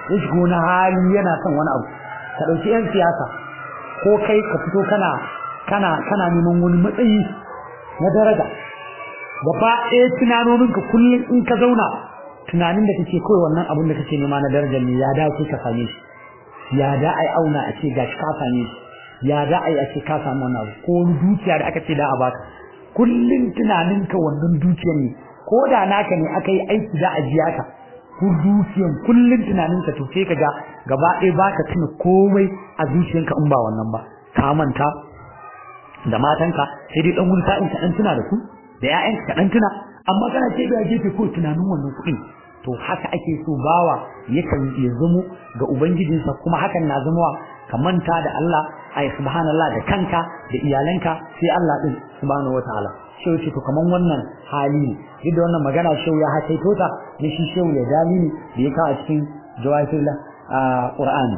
ya shiga wani hali yana son wani abu ka ɗauki 'yan siyasa ko kai ka fito kana kana kana neman wani matsayi na daraja gaba ɗaya tunanoninka kullum in ka zauna tunanin da kake kawai wannan abin da kake nema na darajar ne ya dace ka same shi ya da ai auna a ce gashi ka same shi ya da ai a ce ka samu wannan abu ko wani dukiya da aka ce da a baka kullum tunaninka wannan dukiyar ne ko da naka ne aka yi aiki da a biya ka ku dukiyan kullum tunaninka to sai ka ga gaba ɗaya baka tuna komai a zuciyanka in ba wannan ba ka manta da matanka sai dai dan wani sa'in ka dan tuna da su da ƴaƴanka ka dan tuna amma kana ce da gefe ko tunanin wannan kuɗin to haka ake so bawa yakan ya zamo ga ubangijinsa kuma hakan na zama ka manta da Allah ay subhanallah da kanka da iyalanka sai Allah din subhanahu wataala shi ce to kaman wannan hali ne duk da wannan magana shau ya hakaito ta ne shi shau ya dalili da ya kawo a cikin jawahirul qur'ani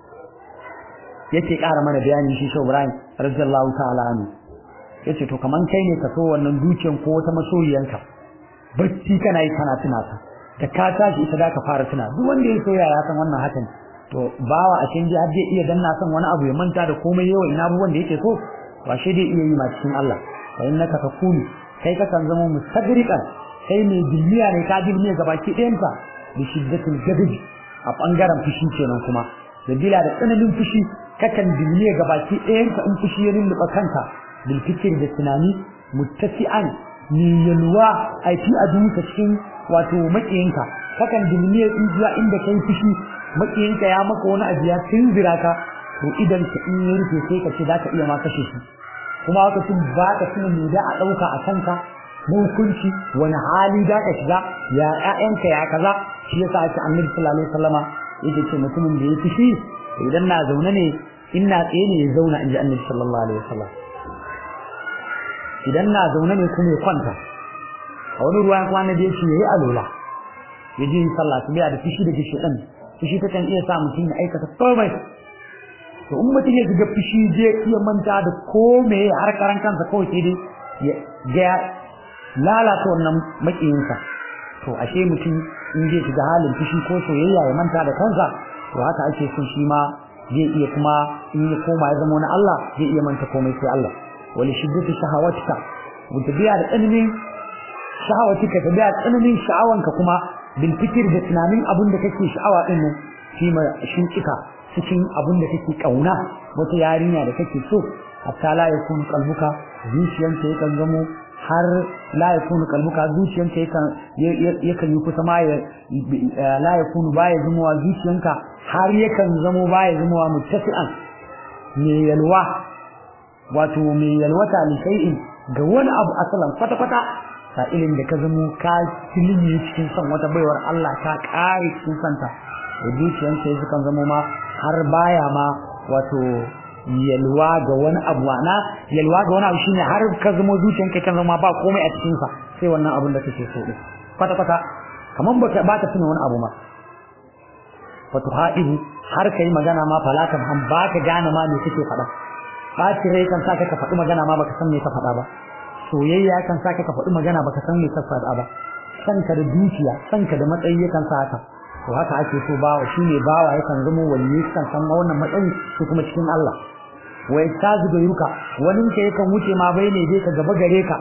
yake ƙara mana bayani shi shau Ibrahim radiyallahu ta'ala anhu yace to kaman kai ne ka so wannan dukiyan ko wata masoyiyanka bacci kana yi kana tuna ta da ka tashi ita da ka fara tuna duk wanda ya soya ya san wannan hakan to bawa a cikin har zai iya danna son wani abu ya manta da komai yawa ina abubuwan da yake so ba shi dai iya yi ma cikin Allah fa innaka takunu kai ka kan zama mustagriqan kai mai dilliya ne ka dilliya gabaki ɗayanta da shiddatul gadabi a bangaren fushi kenan kuma da bila da tsananin fushi kakan dilliya gabaki ɗayanta in fushi ya lulluɓa kanka bil fikir da tunani muttasi'an ni yalwa ai fi adunka cikin wato makiyinka kakan dilliya in zuwa inda kai fushi makiyinka ya maka wani abu ya tunzira ka to idan ka in ya rufe sai ka ce za ka iya ma kashe shi kuma haka sun ba ka tuna me da a ɗauka a kanka na hukunci wani hali da ka shiga ya ƴaƴanka ya kaza shi yasa ake annabi sallallahu alaihi wasallama yake ce mutumin da ya fushi idan na zaune ne in na tsaye ne ya zauna in ji annabi sallallahu alaihi wasallam idan na zaune ne kuma ya kwanta a wani ruwan kuma annabi ya ce yayi alola ya ji sallah su biya da fushi da fushi ɗan fushi ta kan iya sa mutum ya aikata komai to in mutum ya shiga fushi zai iya manta da kome har karan kansa kawai sai dai ya ga lalata wannan makiyinsa to ashe mutum in zai shiga halin fushi ko soyayya ya manta da kansa to haka ake son shi ma zai iya kuma in ya koma ya zama na Allah zai iya manta komai sai Allah wali shiddatu shahawatika mutabiya da tsananin shahawatika tabiya tsananin sha'awanka kuma bil fikir da tunanin abin da kake sha'awa din nan shi ma shin kika cikin abin da kake kauna wata yarinya da kake so hatta la yakun qalbuka zuciyanka yakan zamo har la yakun qalbuka zuciyanka yakan yakan yi kusa ma ya la yakun baya zumuwa zuciyanka har yakan zamo baya zumuwa muttafi'an me yalwa wato me yalwata li shay'in ga wani abu asalan kwata kwata sa'ilin da ka zamo ka tilimi cikin son wata baiwar Allah ka kare cikin santa da zuciyanka ya sukan zamo ma har baya ma wato yalwa ga wani abu na yalwa ga wani abu shine har ka zama zuciyanka kan zama ba komai a cikin sa sai wannan abin da kake so din kwata kwata kaman baka baka tuna wani abu ma wato haihu har kai magana ma falatan han baka gane ma me kake faɗa ɓaci rai kan saka ka faɗi magana ma baka san me ka faɗa ba soyayya kan saka ka faɗi magana baka san me ka faɗa ba sanka da dukiya sanka da matsayi yakan sa haka to haka ake so bawa shine bawa yakan zama waliyi kan san wannan matsayi su kuma cikin Allah wa yastazu da yuka wani ka yakan wuce ma bai ne dai ka gaba gare ka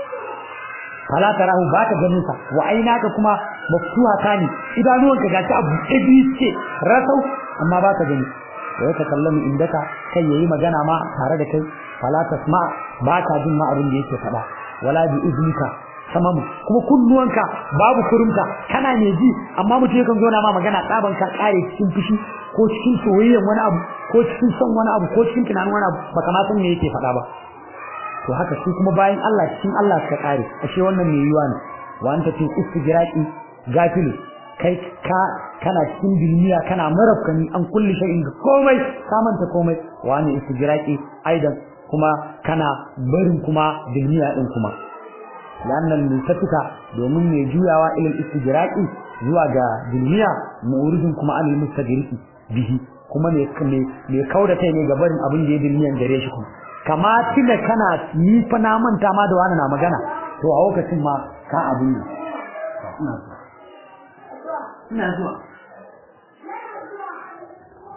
fala tarahu ba ka ganin sa wa ainaka kuma maftuha kani idanuwan ka gashi abu ɗabi ce rasau amma ba ka gani wa yaka kallamu indaka kai yayi magana ma tare da kai fala tasma ba ka jin ma abin da yake faɗa wala bi iznika samamu kuma kunnuwanka babu kurumta kana ne ji amma mutum yakan zo na ma magana tsaban ka kare cikin fushi ko cikin soyayyen wani abu ko cikin son wani abu ko cikin tunanin wani abu baka ma san me yake faɗa ba to haka shi kuma bayan Allah cikin Allah suka kare ashe wannan me yiwa ne wa anta fi istijraqi gafilu kai ka kana cikin duniya kana marafkani an kulli shay'in ga komai ka manta komai wa ne istijraqi aidan kuma kana barin kuma duniya din kuma lannan mutafika domin mai juyawa ilal istijraqi zuwa ga duniya mu'ridun kuma anil mustajriqi bihi kuma ne ne kauda kai ne ga barin abin da ya duniyan gare shi kuma kama tuna kana ni fa na manta ma da wani na magana to a lokacin ma ka abin ne ina zuwa ina zuwa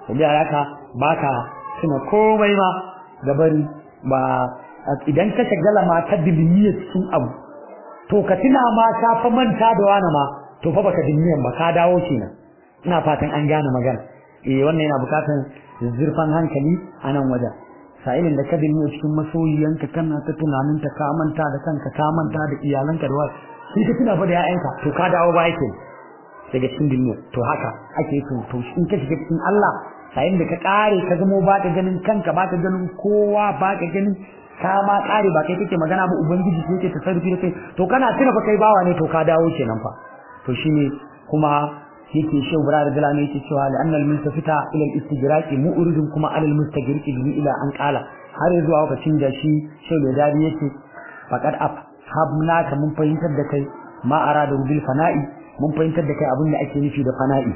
da haka baka tuna komai ma gabari ba idan ka shagala ma ta dilmiya cikin abu to ka tuna ma ka fa manta da wani ma to fa baka dilmiyan ba ka dawo kenan ina fatan an gane magana eh wannan yana bukatan zurfan hankali a nan wajen sa'ilin da ka dilmiya cikin masoyiyanka kana ta tunanin ta ka manta da kanka ka manta da iyalanka da wasu sai ka tuna fa da 'ya'yanka to ka dawo ba yake daga cikin dilmiya to haka ake so to in ka shiga cikin Allah sa'in da ka kare ka zamo ba ka ganin kanka ba ka ganin kowa ba ka ganin ka ma kare ba kai kake magana ba ubangiji sai yake tasarrufi da kai to kana tuna fa kai bawa ne to ka dawo kenan fa to shine kuma yake shehu bara da dalami yake cewa la annal multafita ila al istijraqi mu'ridun kuma alal mustagriqi bi ila an qala har zuwa lokacin da shi shehu da dadi yake faqad af habna ka mun fahimtar da kai ma arada bil fana'i mun fahimtar da kai abin da ake nufi da fana'i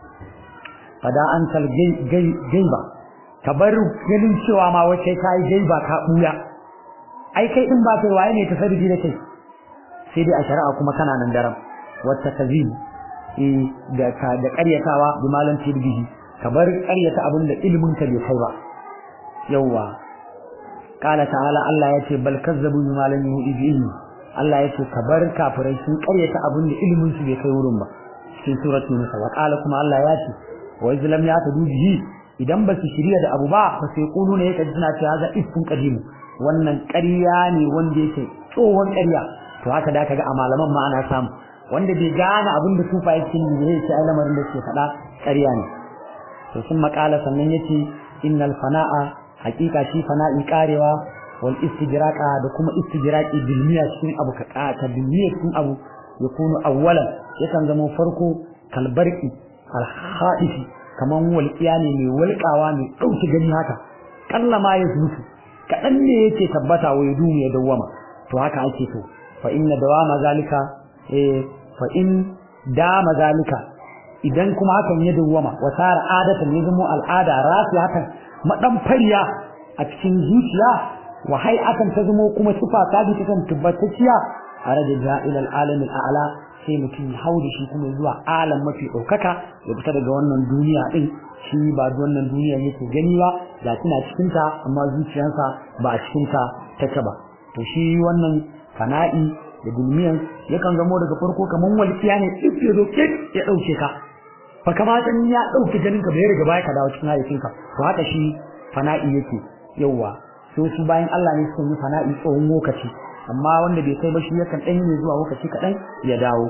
fada an sal gaiba ka bar ganin cewa ma wace kai gaiba ka buya ai kai din ba kai waye ne tasarrufi da kai sai dai a shari'a kuma kana nan daram wata kazim eh da ka da ƙaryatawa bi malam tirbihi ka bar ƙaryata abin da ilimin ka bai kai ba yawa qala ta'ala Allah yace bal kazzabu bi malam yuhidi Allah yace ka bar kafirai sun ƙaryata abin da ilimin su bai kai wurin ba cikin suratul nisa wa qala kuma Allah yace wa izlam ya tadu bihi idan ba su shirya da abu ba fa sai kulu ne yake suna cewa za ifkun qadim wannan ƙarya ne wanda yake tsohon ƙarya to haka da kaga a malaman ma ana samu wanda bai gane abin da sufa yake ne zai ce lamarin da suke faɗa ƙarya ne to sun makala sannan yace innal fana'a haƙiƙa shi fana'i karewa wal istijraqa da kuma istijraqi bilmiya cikin abu ka ka bilmiya cikin abu yakunu awwalan yakan zama farko kalbarki alhaɗifi kaman walƙiya ne mai walƙawa mai ɗauki gani haka ƙalla ma ya zutu kaɗan ne yake tabbata wa ya dumu ya dawwama to haka ake so fa inna dawama zalika eh fa in dama zalika idan kuma hakan ya dawwama wa sara adatan ya zama al'ada rasu hakan madan fariya a cikin zuciya wa hay'atan ta zama kuma sifa ta bi ta tabbatacciya araja ja'ila al-alam al-a'la sai mutum ya hau da shi kuma zuwa alam mafi ɗaukaka ya fita daga wannan duniya ɗin shi ba wannan duniya yake gani ba da tana cikinta amma zuciyarsa ba a cikinta take ba to shi wannan fana'i da duniyan yakan zamo daga farko kamar walƙiya ne duk ya zo ya ɗauke ka fa kamata in ya ɗauke ganin ka bai riga baya ka dawo cikin hayyacinka to haka shi fana'i yake yauwa so su bayan Allah ne suka yi fana'i tsawon lokaci amma wanda bai kai ba shi yakan ɗan ne zuwa lokaci kaɗan ya dawo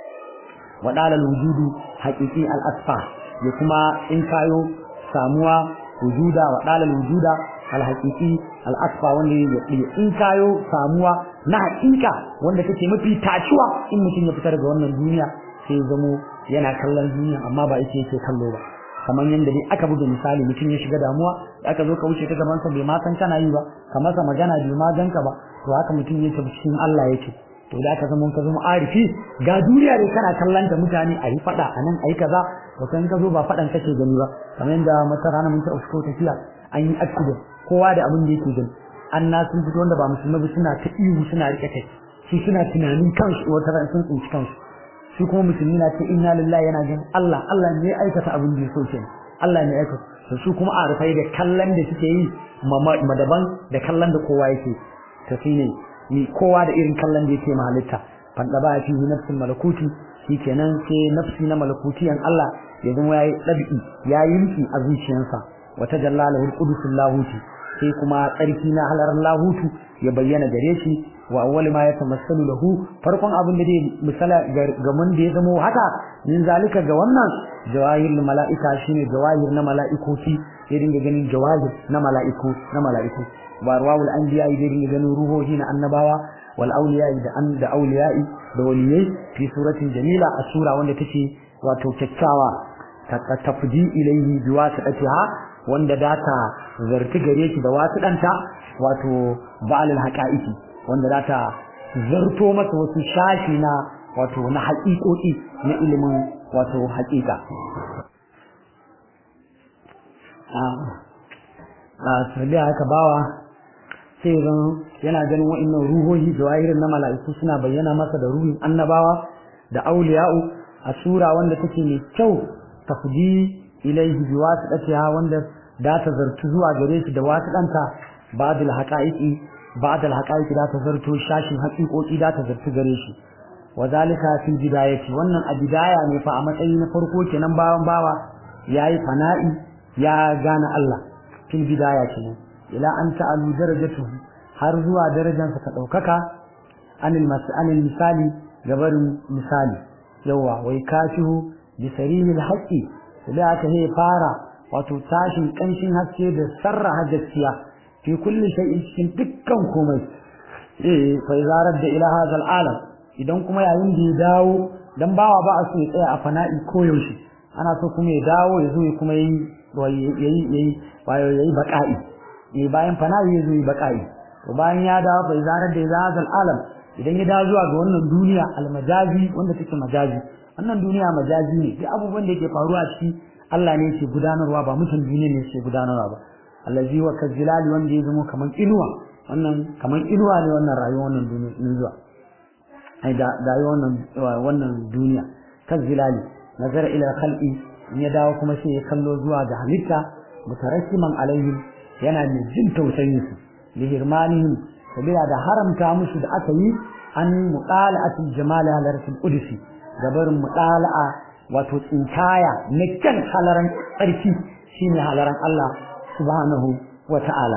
waɗala wujudu haƙiƙi al'asfa ya kuma in kayo samuwa wujuda waɗala wujuda alhaƙiƙi al'asfa wanda ya in kayo samuwa na haƙiƙa wanda take mafi tacuwa in mutum ya fita daga wannan duniya sai zamo yana kallon duniya amma ba ita yake kallo ba kamar yadda dai aka buga misali mutum ya shiga damuwa aka zo ka wuce ta gaban sa bai ma san kana yi ba ka masa magana bai ma ganka ba to haka mutum yake cikin Allah yake to da ka zama ka zama arifi ga duniya dai kana kallon ta mutane a yi fada a nan a yi kaza to kan ka zo ba fadan kake gani ba kamar yadda mata rana mun ta usko tafiya an yi accident kowa da abin da yake gani an na sun fito wanda ba musulmi ba suna ta ihu suna rike kai su suna tunanin kansu wata ran sun tsinci kansu shi kuma musulmi na ce inna lillahi yana jin Allah Allah ne ya aikata abin da ya so kenan Allah ne ya aikata to su kuma a rufai da kallon da suke yi madaban da kallon da kowa yake to shine ni kowa da irin kallon da yake ma halitta fanda ba fi nafsin malakuti shikenan sai nafsi na malakutiyan Allah ya zama yayi dabi'i ya yinki a zuciyarsa wa tajalla lahu alqudusul lahuti sai kuma tsarki na halarar lahutu ya bayyana gare shi wa awwal ma yatamassalu lahu farkon abin da dai misala ga mun da ya zamo haka min zalika ga wannan jawahirul malaika shine jawahir na malaikoki ya dinga ganin jawahir na malaiku na malaiku wa rawul anbiya ya dinga ganin ruhohi na annabawa wal awliya da an da awliyai da waliyai fi suratin jamila a sura wanda take wato kyakkyawa ta tafdi ilayhi biwasatiha wanda data zarti gare shi da wasu danta wato ba'al haqa'iqi wanda za ta zarto masa wasu shashi na wato na haƙiƙoƙi na ilimin wato haƙiƙa a sarbi haka bawa sai zan yana ganin wa'annan ruhohi jawahirin na mala'iku suna bayyana masa da ruhin annabawa da auliya'u a sura wanda take mai kyau tafdi ilaihi bi wasitatiha wanda da ta zartu zuwa gare shi da wasitanta ba'dul haqa'iqi ba'dul haqa'iqi da ta zartu shashin haqiqoqi da ta zartu gare shi wazalika fil bidayati wannan a bidaya ne fa a matsayi na farko kenan bawan bawa yayi fana'i ya gane Allah fil bidaya kenan ila an ta'alu darajatuhu har zuwa darajansa ta daukaka anil mas'alil misali gabarin misali yawa wai kashihu bi sarilil haqqi da aka he fara wato tashin kanshin haske da sarra gaskiya fi kulli shay'in cikin dukkan komai eh fa zarar da ila hadal alam idan kuma yayin da ya dawo dan bawa ba a so ya tsaya a fana'i koyaushe ana so kuma ya dawo ya zo ya kuma yi yayi yayi yayi baqa'i eh bayan fana'i ya zo yi baqa'i to bayan ya dawo fa zarar da ila hadal alam idan ya dawo zuwa ga wannan duniya almajazi wanda take majazi wannan duniya majazi ne duk abubuwan da yake faruwa a ciki Allah ne yake gudanarwa ba mutum duniya ne yake gudanarwa ba allazi wa kazilali wanda ya zama kaman inuwa wannan kaman inuwa ne wannan rayuwar wannan duniya zuwa ai da rayuwar wannan wannan duniya kazilali nazara ila khalqi in ya dawo kuma sai ya kallo zuwa ga halitta mutarassiman alaihim yana mai jin tausayin su lihirmanihim sabila da haramta musu da aka yi an muqala'atul jamal halaratul qudsi gabarin muqala'a wato tsinkaya na kan halaran tsarki shine halaran Allah subhanahu wa ta'ala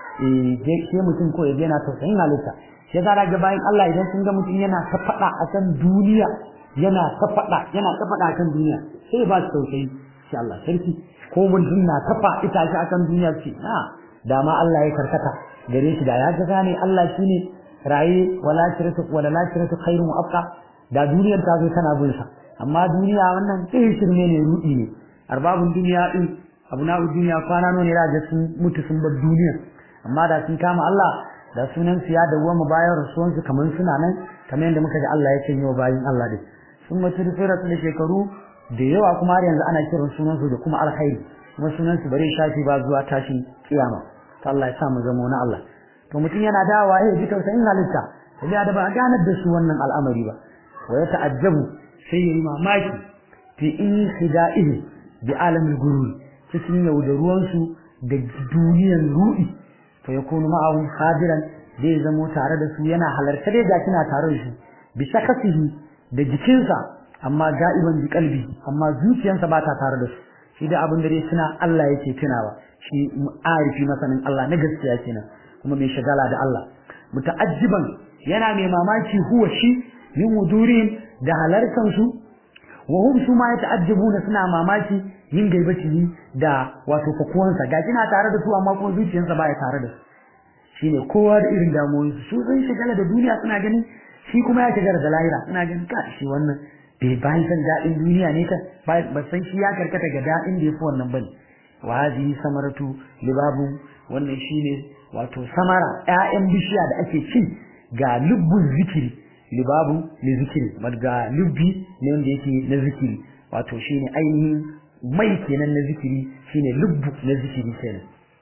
eh sai mutum ko yaje yana tausayin halitta sai da ga bayan Allah idan sun ga mutum yana ta fada akan duniya yana ta fada yana ta fada akan duniya sai ba su tausayi sai Allah sarki ko mutum na ta ita shi akan duniya ce na dama Allah ya karkata gare shi da ya ga gane Allah shine raye wala shiratu wala la shiratu khairun wa abqa da duniyar ta zo tana bin sa amma duniya wannan sai shirme ne rudi ne arbabun duniya din abuna duniya kwana ne da ga sun mutu sun bar duniya amma da sun kama Allah da sunan su ya dawo mu bayan rasuwan su kaman suna nan kamar yadda muka ji Allah ya ce yau bayin Allah dai sun mutu da da shekaru da yawa kuma har yanzu ana kiran sunan su da kuma alkhairi kuma sunan su bare shafi ba zuwa tashin kiyama to Allah ya sa mu zama na Allah to mutum yana dawowa ya ji tausayin halitta sai da ba a ganar da su wannan al'amari ba wa ya ta'ajjabu sai yayi mamaki fi in khida'ihi bi alamil gurur cikin yaudaruwan su da duniyar ruɗi to ya kunu ma'ahum hadiran zai zamo tare da su yana halarta dai ga kina tare da shi bi shakasihi da jikinsa amma ga'iban bi kalbi amma zuciyarsa ba ta tare da su shi da abin da dai suna Allah yake tunawa shi arifi masanin Allah na gaskiya kenan kuma mai shagala da Allah muta'ajjiban yana mai mamaki huwa shi min wudurin da halarkan su wa hum su ma yata'ajjabuna suna mamaki yin gaibati da wato fakuwansa ga kina tare da su amma kuma zuciyarsa baya tare da su shine kowa da irin damuwoyin su sun shagala da duniya suna ganin shi kuma ya shagala da lahira suna ganin ka shi wannan bai bayan san daɗin duniya ne ka ba san shi ya karkata ga daɗin da ya fi wannan bane wa hadhihi samaratu libabu wannan shine wato samara ƴaƴan bishiya da ake ci ga lubbun zikiri libabu ne zikiri ga lubbi ne wanda yake na zikiri wato shine ainihin mai kenan na zikiri shine lubbu na zikiri kenan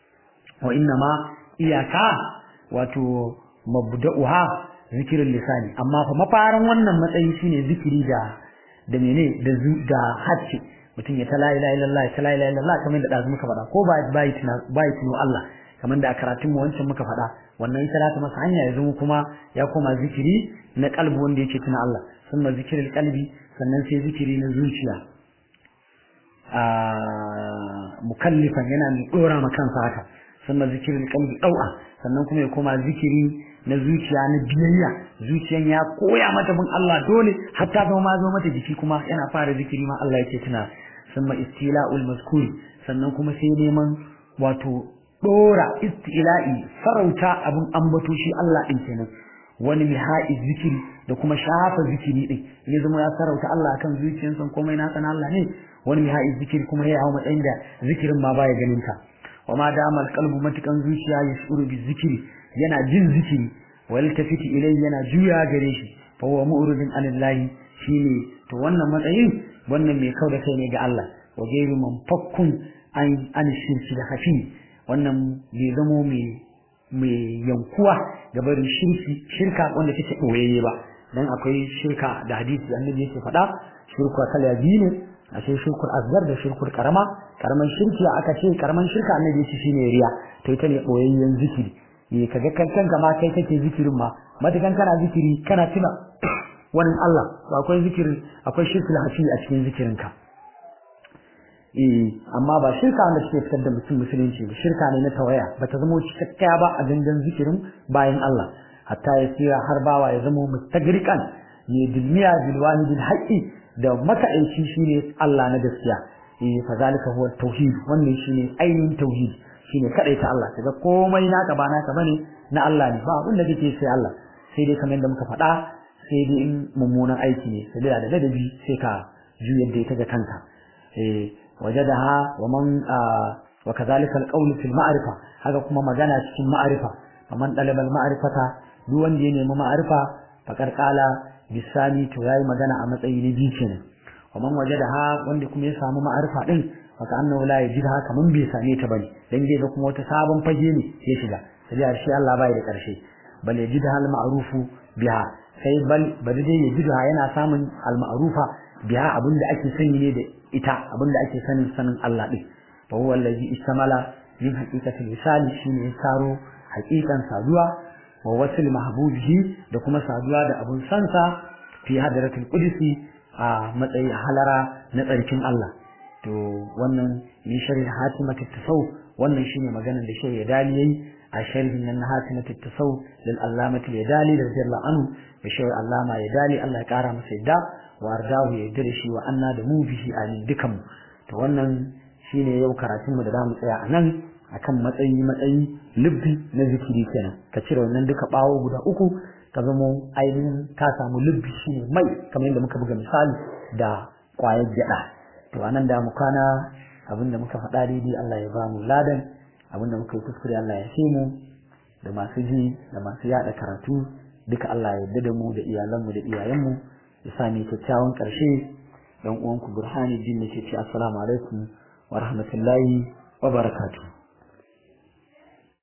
wa inna ma iyaka wato mabda'uha zikirin lisani amma fa mafarin wannan matsayi shine zikiri da da mene da da hacci mutum ya ta la ilaha illallah ta la ilaha illallah kamar da dazu muka faɗa ko ba bai tuna bai tuno Allah kamar da a karatun mu wancan muka faɗa wannan ita ta masa hanya ya zama kuma ya koma zikiri na kalbi wanda yake tuna Allah sunna zikirin kalbi sannan sai zikiri na zuciya a mukallifan yana mai dora ma kansa haka sannan zikirin kalbi dau'a sannan kuma ya koma zikiri na zuciya na biyayya zuciyan ya koya mata bin Allah dole hatta zama ma zo mata jiki kuma yana fara zikiri ma Allah yake tuna sannan istila'ul mazkuri sannan kuma sai neman wato dora istila'i farauta abun ambato shi Allah din kenan wani mihai zikiri da kuma shafa zikiri din ya zama ya sarauta Allah akan zuciyarsa komai na sana Allah ne wani mihai zikiri kuma ya hawo matsayin da zikirin ma baya ganin ta wa ma dama alqalbu matukan zuciya ya shuru bi zikiri yana jin zikiri wa yaltafiti ilayhi yana juya gare shi fa huwa mu'ridun anillahi shine to wannan matsayin wannan mai kauda kai ne ga Allah wa gairu man fakkun an an shirki da hafi wannan bai zamo mai mai yankuwa ga barin shirki shirka wanda take boyayye ba dan akwai shirka da hadisi annabi yake faɗa shirku kala biyu ne akwai shirkul asgar da shirkul karama karaman shirki aka ce karaman shirka annabi ya ce shine riya to ita ne boyayyen zikiri eh kaga kankan ma kai kake zikirin ma matakan kana zikiri kana tuna wannan Allah to akwai zikiri akwai shirkul hafi a cikin zikirinka eh amma ba shirka wanda suke fitar da mutum musulunci ba shirka ne na tawaya ba ta zama cikakkiya ba a gangan zikirin bayan Allah hatta ya tsira har bawa ya zama mustagriqan ne dilmiya bil wahidil haqqi da makaici shine Allah na gaskiya eh fa zalika huwa tauhid wannan shine ainihin tauhid shine kadai ta Allah kaga komai naka ba naka bane na Allah ne ba abin da kake sai Allah sai dai kamar yadda muka faɗa sai dai in mummunan aiki ne sai da ladabi sai ka juyar da ita ga kanka eh wajadaha wa man wa kadhalika alqawl fil ma'rifa haka kuma magana cikin ma'rifa man talaba al ma'rifata duk wanda ya nemi ma'rifa fakar kala bisani to yayi magana a matsayi na biyu kenan wa man wajadaha wanda kuma ya samu ma'rifa din faka annahu la yajidha kaman bai same ta bane dan zai ga kuma wata sabon fage ne ya shiga sai shi Allah bai da karshe bal yajidha al ma'rufu biha sai bal bari dai yajidha yana samun al ma'rufa biha abinda ake sani ne da ita abinda ake sanin sanin Allah din fa huwa allazi istamala min haqiqatil misali shine ya saro haqiqan saduwa wa wasil mahbubihi da kuma saduwa da abun sansa fi hadratil qudsi a matsayin halara na tsarkin Allah to wannan ni sharhi hatimatit tasawuf wannan shine maganar da shehu Yadali yayi a sharhin nan na hatimatit tasawuf lil allamati Yadali radiyallahu anhu da shehu Allama Yadali Allah ya kara masa yadda wa ardahu ya da shi wa anna da mu bihi amin dukan to wannan shine yau karatun mu da zamu tsaya a nan akan matsayi matsayi lubbi na zikiri kenan ka cire wannan duka bawo guda uku ka zamo ainihin ka samu lubbi shine mai kamar yadda muka buga misali da kwayar gyada to anan da mu kana abinda muka faɗa daidai Allah ya bamu ladan abinda muka yi kuskure Allah ya shi mu da masu ji da masu yada karatu duka Allah ya yarda da mu da iyalanmu da iyayenmu ya sa ni kyakkyawan ƙarshe dan uwanku Burhani Din nake ce assalamu alaikum wa rahmatullahi wa barakatuh